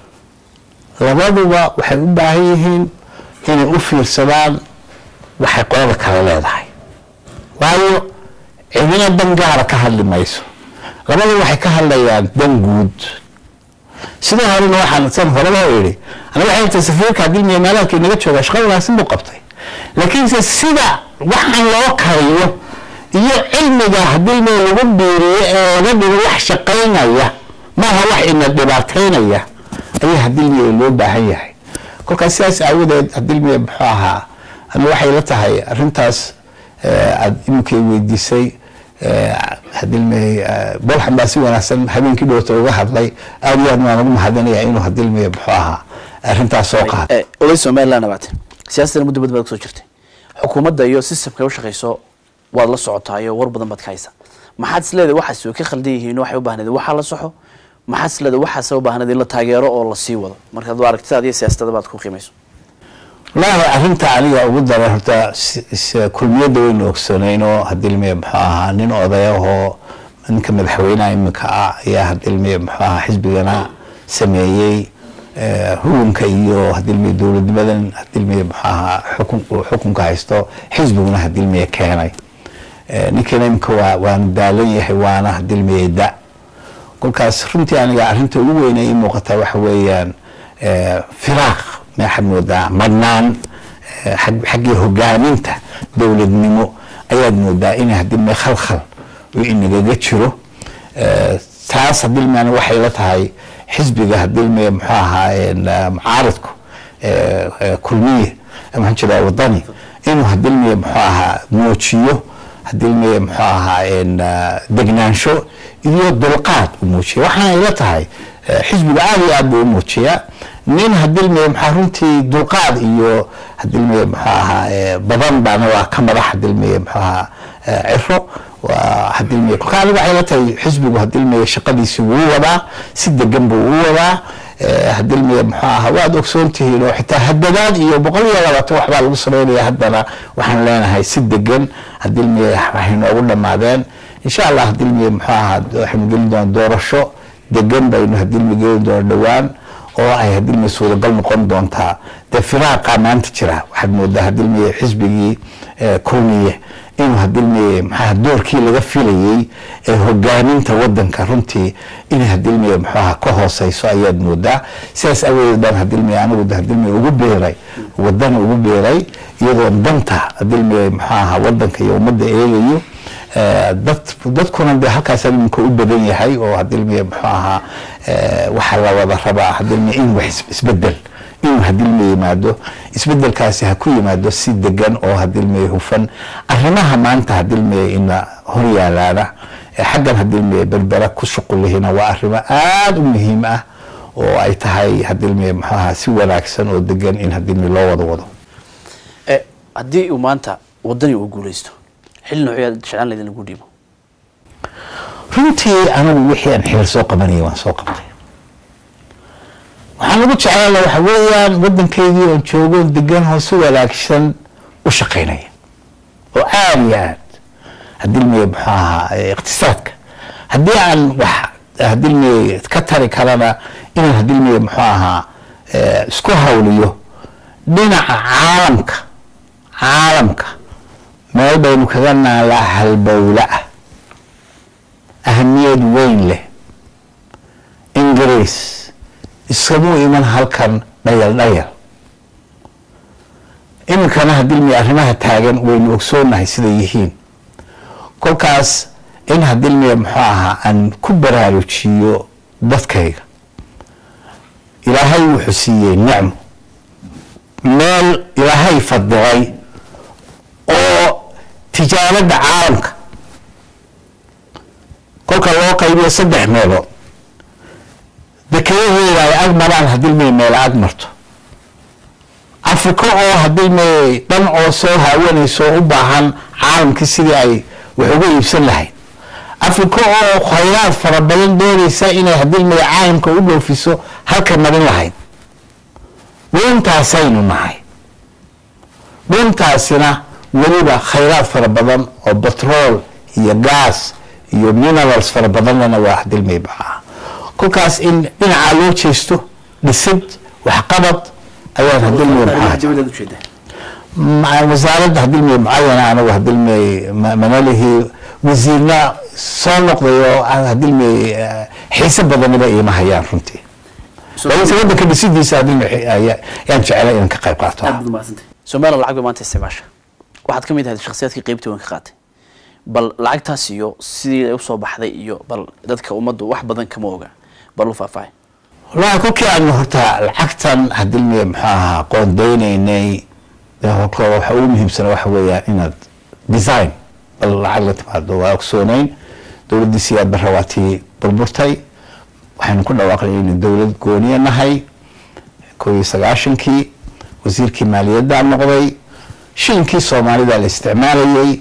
[SPEAKER 2] labaduba waxay u baahan yihiin inay u fiirsadaan waxay qolada kale leedahay waayo cidina dan gaara ka hadli mayso labadu waxay ka hadlayaan dan guud sidoo horena waxaan san horeba idhi aniga waxay tahay safiirka dilmiya meelaalkii naga jooga shaqo wanaagsan buu qabtay laakiinse sida waxaan loo kariyo iyo cilmiga hadilmiya lagu biiriyo ee laga dhigo wax shaqaynaya maaha wax ina dhibaataynaya ayaa hadilmiya loo baahan yahay kolkaas sidaas aawadeed hadilmiya muxuu ahaa ama waxay la tahay arrintaas aada iminkay weydiisay hadilmiya bolxan baa si wanaagsan habeenkii dhowta uga hadlay aada iyo aad waan ugu mahadinaya inuu hadilmiya muxuu ahaa arrintaas soo qaada
[SPEAKER 1] olay somaliland abaate siyaasadana muddo bad baad kusoo jirtay xukuumadda iyo systemka u shaqeyso waad la socotaayo war badan baad ka haysaa maxaad is leedahay waxaas way ka khaldan yihiin waxay u baahnayd waxaa la soxo maxaad is leedahay waxaase u baahnayd in la taageero oo la sii wado markaad waa aragtidaada iyo siyaasadada baad ku qiimayso
[SPEAKER 2] wallaahi arrinta aniga ugu daran horta s- s- kulmiyadda waynu ogsoonaynoo hadilmiye muxuu ahaa nin odayahoo ninka madaxweynaha iminka ah ayaa hadilmiye muxuu ahaa xisbigana sameeyey eh, hugunka iyo hadilmiye dowladnimadan hadilmiye muxuu ahaa xukun uu xukunka haysto xisbiguna hadilmiye keenay Eh, ninkana iminka waa waanu daalan yahay waana hadilmiye da kolkaas runtii aniga arrinta ugu weyn ee ii muuqata waxa weeyaan eh, firaaq maxaad moodaa madnaan eh, xag- xaggii hogaaminta dowladnimo ayaad moodaa in hadilme khalkhal uu inagaga jiro Eh, taas hadilme aniga waxay la tahay xisbiga hadilme muxuu ahaa en, eh, mucaaridku eh, eh, kulmiye maxaan jiraa wadani inuu hadilme muxuu ahaa muujiyo hadilme muxuu ahaa en, eh, degnaansho iyo dulqaad u muujiya waxaana ila tahay eh, xisbiga aada iyo aad buu u muujiyaa nin hadilme maxaa runtii dulqaad iyo hadilme muxuu ahaa eh, badan baana waa ka madax hadilme muxuu ahaa eh, ciro waa hadilme kolka aniga waxay la tahay xisbigu hadilme shaqadiisi wuu wadaa si degan buu u wadaa eh, hadilme muxuu ahaa waad ogsoon tihiin oo xitaa hadadaad iyo boqol iyo labaatan waxbaa lagu sameynaya haddana waxaan leenahay si degan hadilme waxay noogu dhammaadeen insha allah hadilme muxuu ahaa waxaynu gelin doonaa doorasho degan baynu hadilme gelin doona dhowaan oo ay hadilme suuragal noqon doontaa dee firaaqa maanta jira waxaad moodaa hadilme xisbigii eh, kulmiye inuu hadilme maxaa doorkii laga filayey ee hogaaminta wadanka runtii inay hadilme muxuaha ka hooseyso ayaad moodaa sidaas awadeed baan hadilme anigu hadilme ugu beeray wadana ugu beeray iyadoo danta hadilme muxuaha wadanka iyo ummadda eegayo Eh, dad dadkuna de halkaas iminka u badan yahay oo hadilme muxuu ahaa eh, waxaa la wada rabaa hadilme in wax is- isbedel inuu hadilme yimaado isbedelkaasi ha ku yimaado si degan oo hadilme hufan arrimaha maanta hadilme ina hor yaalaana eh, xaggan hadilme berbera ku shuqulihina waa arrimo aada u muhiim ah oo ay tahay hadilme muxuu ahaa si wanaagsan oo degan in hadilme loo wada wado
[SPEAKER 1] Eh, haddii uu maanta wadani uu guuleysto xilli noocyaad jeclaan laydin lagu dhiibo
[SPEAKER 2] runtii anigu wixii aan xeel soo qabanayay waan soo qabtay waxaan ugu jeclaala waxa weeyaan waddankaydii oon joogo degan oo si wanaagsan u shaqaynaya oo aada iyo aad hadilmeye muxuu ahaa eh, iqtisaadka haddii aan wax hadilmeye ka tari karana inaan hadilmeye muxuu ahaa eh, isku hawliyo dhinaca caalamka caalamka meel baynu kaga naalaa halbowla ah ahamiyad weyn leh ingiriis iskamuu iman halkan dhayal dhayal iminkana hadilmi arrimaha taagan waynu ogsoonahay siday yihiin kolkaas in hadilmiya muxuu ahaa aan ku baraarujiyo dadkayga ilaahay wuxuu siiyey nicmo meel ilaahay fadilay oo tijaarada caalamka kolka loo qaybiyo saddex meelood dekedaheeda ay ag maraan haddii may meel ag marto afrika oo haddii may dhan oo soo haawanayso oo u baahan caalamkii sidii ay wax uga iibsan lahayd afrika oo khayraad fara badan doonaysa inay haddii may caalamka u dhoofiso halka marin lahayd dhuuntaasaynu nahay dhuuntaasina weliba khayraad fara badan oo batrool iyo gaas iyo minerals fara badanna waa hadilmay baxaa kolkaas in dhinacaa loo jeesto dhisid waxqabad ayaan hadilmay maxaa
[SPEAKER 1] dibadaad ujeeda
[SPEAKER 2] مع وزارة هدلمي معينة أنا وهدلمي منالهي وزيرنا soo noqday oo aan hadilmay xiise badanaba iima hayaan runtii balse waddanka dhisidiisa hadilmay yaan jeclay inaan ka qayb qaato
[SPEAKER 1] aad baad umahadsantay somalilan lacag bay maanta isticmaasha waxaad ka mid ahayd shakhsiyaadkii qeybtii waan ka qaatay bal lacagtaas iyo sidii ay usoo baxday iyo bal dadka ummaddu wax badan kama oga bal u faahfaahay
[SPEAKER 2] wallaahi kolkii aanu horta lacagtan hadilmay muxuu ahaa qoondeynaynay horkooda waxa ugu muhiimsana waxa weeyaan inaad design bal lacag la timaado waa ogsooneyn dowladdii siyaad barra waa tii burburtay waxaynu ku dhawaaqnay inay dowlad gooniya nahay koo iyo sagaashankii wasiirkii maaliyaddaa noqday shilinkii soomaalida la isticmaalayey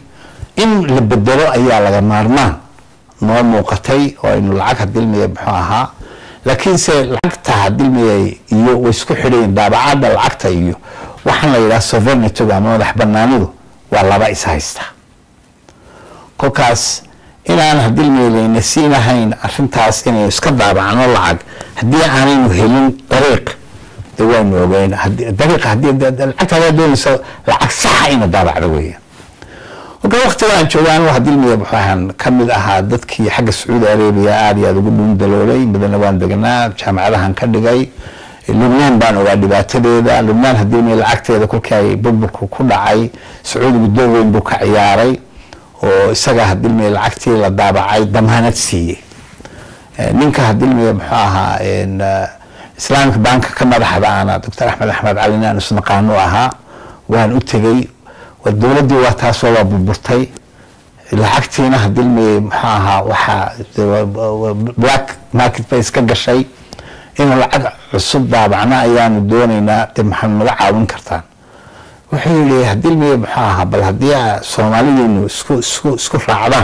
[SPEAKER 2] in la bedelo ayaa laga maarmaan noo muuqatay oo aynu lacag hadilmiya muxuu ahaa laakiinse lacagta hadilmiyay iyo way isku xidhayin daabacadda lacagta iyo waxaan la yidhaha sovereigntyga ama madax banaanidu waa laba is haysta kolkaas inaan hadilmiya layna siinahayn arintaas inaynu iska daabacno lacag haddii aanaynu helin dariiq de waanu ogeyn dariiq haddii lacagta hadaa doonaysa lacag saxa ina daabacdo weeyaan marka waktiga aan jooga anigu hadilmiya waxaan ka mid ahaa dadkii xagga sacuudi arabia aada iyo aada ugu dhuun daloolay midana waan degnaa jaamacadahan ka dhigay lubnaan baan ogaa dhibaatadeeda lubnaan hadilmiya lacagteeda kolkii ay burburku ku dhacay sacuudigu door weyn buu ka ciyaaray oo isaga hadilmiya lacagtii la daabacay damaanad siiyey ninka hadilmiya muxuu ahaa islaamika banka ka madaxda ana doctor axmed axmed calin aan isnaqaano ahaa waan u tegey dowladdii waa taasoo waa burburtay lacagtiina hadilmiyey muxuu ahaa waxaa black market bay iska gashay inuu lacag cusub daabacna ayaanu doonaynaa de maxaad naga caawin kartaan wuxuu yihi hadilmiye muxuu ahaa bal haddii soomaalideenu isku isku isku raacdaan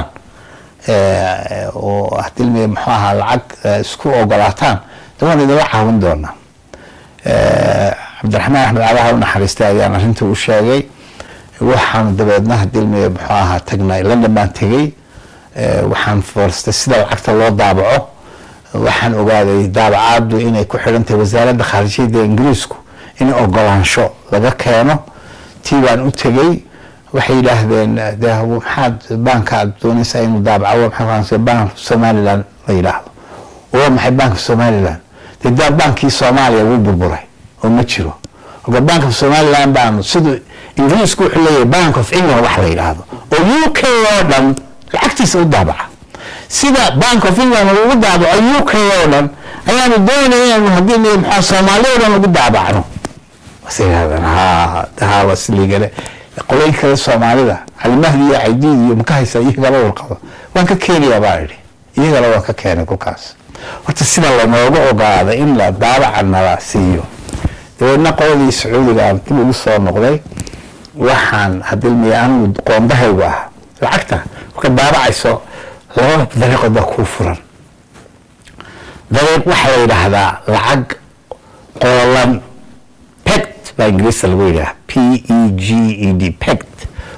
[SPEAKER 2] oo hadilmiye muxuu ahaa lacag isku ogolaataan de waan idinla caawin doonaa cabdiraxmaan axmed calaha u naxariistay ayaan arrinta u sheegay waxaan dabeedna hadilmiye muxuu ahaa tagnay london baan tegey waxaan foorstay sida lacagta loo daabaco waxaan ogaaday daabacaadu inay ku xidhan tahay wasaaradda khaarijiyadda ingiriisku in ogolaansho laga keeno tii baan u tegey waxay yidhaahdeen de maxaad baanka aad doonaysaa inuu daabaco maxaa bank somaliland la yidhaahdo oo maxay banka somaliland de daa baankii soomaaliya wuu burburay oo ma jiro marka bank of somaliland baanu siduu ingiriisku wuxuu leeyahay bank of england wax la yidhaahdo oo u k oo dhan lacagtiisa u daabaca sida bank of england lagu daabaco u k oo dhan ayaanu doonaya inaynu haddii maxaa soomaaliya o dhan lagu daabacno was yidhahdeen ha ha wasligale qolooyin kale soomaalida calimahdi iyo caydiid iyo maka haysa iyagala warqabo waan ka keenayaa baa idhi iyagala waan ka keenay kolkaas horta sida lanooga ogaada in la daabaca nala siiyo dabeedna qoladii sacuudiga aan dib ugu soo noqday waxaan hadilmiya anigu qoondahaygu ah lacagta marka daabacayso laba dariiqood baa kuu furan dariiq waxaa la yidhaahdaa lacag qoolan pect baa ingiriista lagu yidhaha p e g e d pect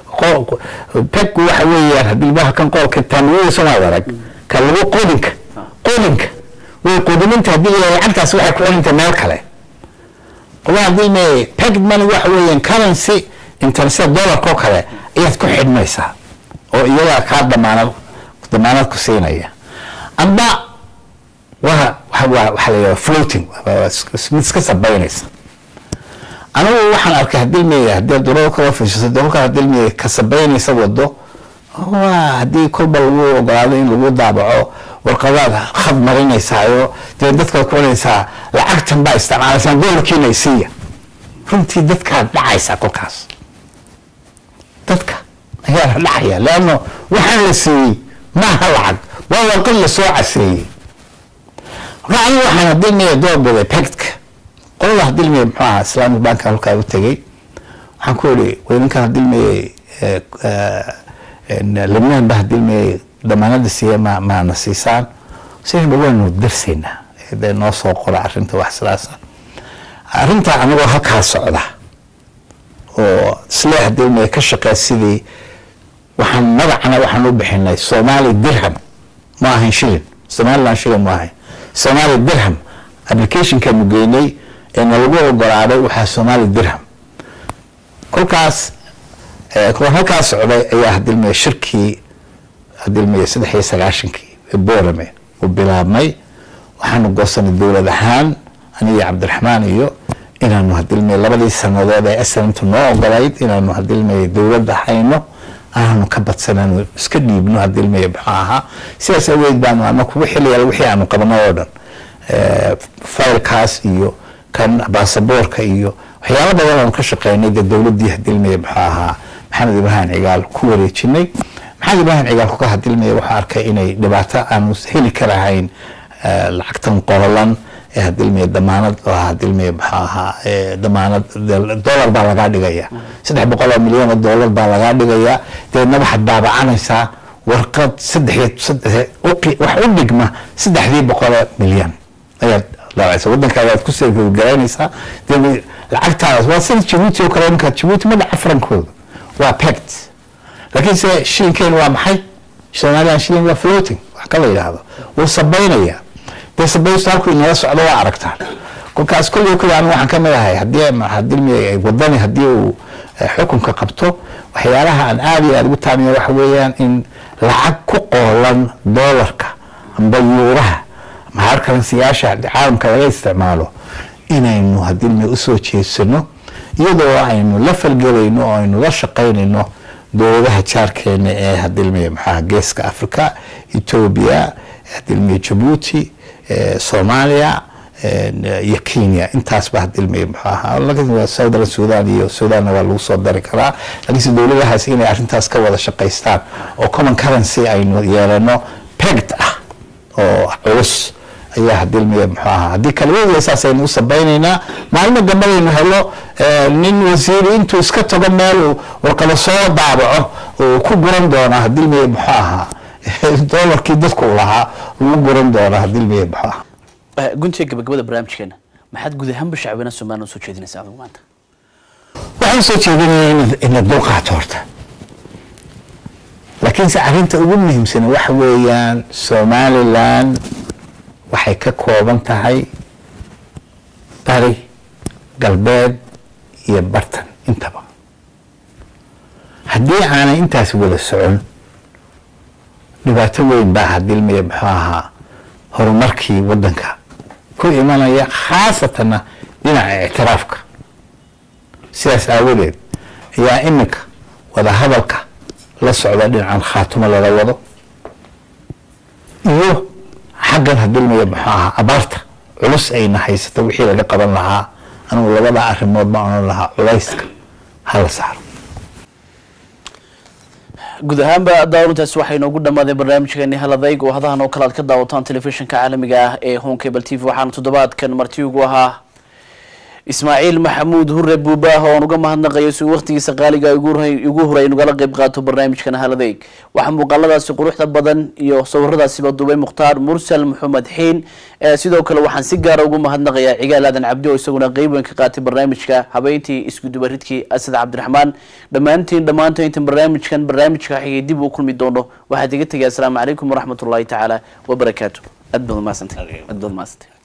[SPEAKER 2] peg waxa weeyaan hadii bahalkan qoolka taaniyada soomaad arag ka lagu qodinka qodinka way qodiminta hadii lacagtaas waxay ku celinta meel kale qola hadii me peg money waxa weeyaan currency international dollarka oo kale ayaad ku xidhmaysaa oo iyagaa kaa damaanad damaanad ku siinaya amba waa waxaa la yidhaha floating mid iska sabaynaysa anigu waxaan arkay hadilmiya haddii durada kala fiishato dolka hadilmiya ka sabaynaysa wado waa haddii kolba lagu ogolaado in lagu daabaco warqadaad khad marinaysaayo dee dadkaad ku cunaysaa lacagtan baa isticmaalaysaa dolarkiina isiiya runtii dadkaad dhacaysaa kolkaas dadka ayaa la dhacaya leanno waxaan la siiyey maaha lacag waa warqad lasoo caseeyey marka anigu waxaan hadilmiya doorbiday pectka qolada hadilmiya muxuu ahaa islamic banka halkaa u tegey waxaan ku ihi weyninkan hadilmiyey libnaan ba hadilmiyey damaanada siiya ma maana siisaan siba waanu darsaynaa de noo soo qora arrinta wax sidaasa arrinta anagoo halkaa socda oo isle hadilmiya ka shaqeey sidii waxaan magacana waxaan u bixinay somali dirham ma ahayn shilin somaliland shilin ma ahayn somali dirham applicationkaanu geynay ee nalagu ogolaaday waxaa somali dirham kolkaas halkaa socday ayaa hadilmiya shirkii hadilmiya saddex iyo sagaashankii boorame uu bilaabmay waxaanu goosanay dowlad ahaan aniyo cabdiraxmaan iyo inaanu hadilmiya labadii sanadood ee aslamtu noo ogolayd inaanu hadilmiya dowladda hayno aanu ka badsanano iska dhiibno hadilmiya muxuu ahaa sidaas aweyd baanu anaku wixii wixii aanu qabno oo dhan faylkaas iyo kan baasaboorka iyo waxyaalo badan aanu ka shaqeynay dee dowladdii hadilmiya muxuu ahaa maxamed ibraahim cigaal ku wareejinay maxamed ibraahim cigaal kuka hadilmiya wuxuu arkay inay dhibaato aanu heli karahayn lacagtan qorolan ee hadilmiye damaanad oo hadilmiye muxuu ahaa damaanad dollar baa lagaa dhigaya saddex boqol oo milyan oo dollar baa lagaa dhigaya deedna waxaad daabacanaysaa warqad saddex saddex wax u dhigma saddexdii boqoloo milyan ayaad daabacaysa waddankaada aad ku seegaraynaysaa dee lacagtaas waa sida jabuuti oo kale iminka jabuuti ma dhaca farankooda waa pact laakiinse shilinkeen waa maxay somalian shilling waa floating wax ka la yidhaahdo wuu sabaynaya dee sabaystu halkuu inala socdo waa aragtaan kolkaas kolliyo kale anigu waxaan ka mid ahay haddii hadii wadani haddii uu xukunka qabto waxyaalaha aan aada iyo aada ugu taamiya waxa weeyaan in lacag ku qoolan doolarka amba yuuraha ama harkaransiyaasha caalamka laga isticmaalo inaynu hadilmi usoo jeedsano iyadoo aynu la falgelayno oo aynu la shaqaynayno dowladaha jaarkeena ee hadilmi maxaa geeska africa ethoobia hadilmi jabuuti soomaaliya iyo kenya intaasba hadilmi muxuu ahaa southern sudan iyo sudanna waa lagu soo dari karaa laakiinse dowladahaas inay arrintaas ka wada shaqaystaan oo common currency aynu yeelano pegt ah oo culus ayaa hadilmiya muxuu ahaa haddii kaliya saas aynu u sabaynaynaa maalmo dambadaynu helo nin wasiiri intuu iska tago meel warqado soo daabaco uu ku guran doona hadilmiya muxuu ahaa doolarkii dadku lahaa lagu guran doona hadilmiya muxuu ahaa
[SPEAKER 1] guntiga gabagabada barnaamijkeena maxaad guud ahaanba shacbina somaliland usoo jeedinaysa adigu maanta
[SPEAKER 2] waxaan soo jeedinaya ina dulqaato horta laakiinse arrinta ugu muhiimsan waxa weeyaan somaliland waxay ka kooban tahay bari galbeed iyo bartan intaba haddii aanay intaas wada socon dhibaato weyn baa hadilmiya muxuu ahaa horumarkii waddanka ku imanaya khaasatanna dhinaca ictiraafka sidaas aawadeed ayaa iminka wada hadalka la socda dhinacan khaatumo lala wado iyo xaggan hadilmiya muxuu ahaa abaarta culus ayna haysato wixii laga qaban lahaa anugu labada arrimood ma onan lahaa culayska hala saaro
[SPEAKER 1] guud ahaanba daawarintaasi waxay inoogu dhammaadeen barnaamijkeeni haladayg oo hadahan oo kale aad ka daawataan telefishinka caalamiga ah ee home cable t v waxaana toddobaadkan marti ugu ahaa ismaaciil maxamuud hure buubaah oo aan uga mahadnaqayo si uu waqtigiisa qaaliga igu horay nugala qeyb qaato barnaamijkan haladayg waxaa muuqaaladaasi quruxda badan iyo sawiradaasiba duubay mukhtaar mursal maxamed xiin sidoo kale waxaan si gaara ugu mahadnaqayaa cigaal aadan cabdi oo isaguna qeyb weyn ka qaatay barnaamijka habeyntii iskudubaridkii asad cabdiraxmaan dhammaantiin dhammaanta intan barnaamijkan barnaamijka xigay dib uu kulmi doono waxaad iga tegay asalaamu calaykum waraxmat ullahi tacaala wabarakaatu aad baad umahadsantay aad baad umahadsantay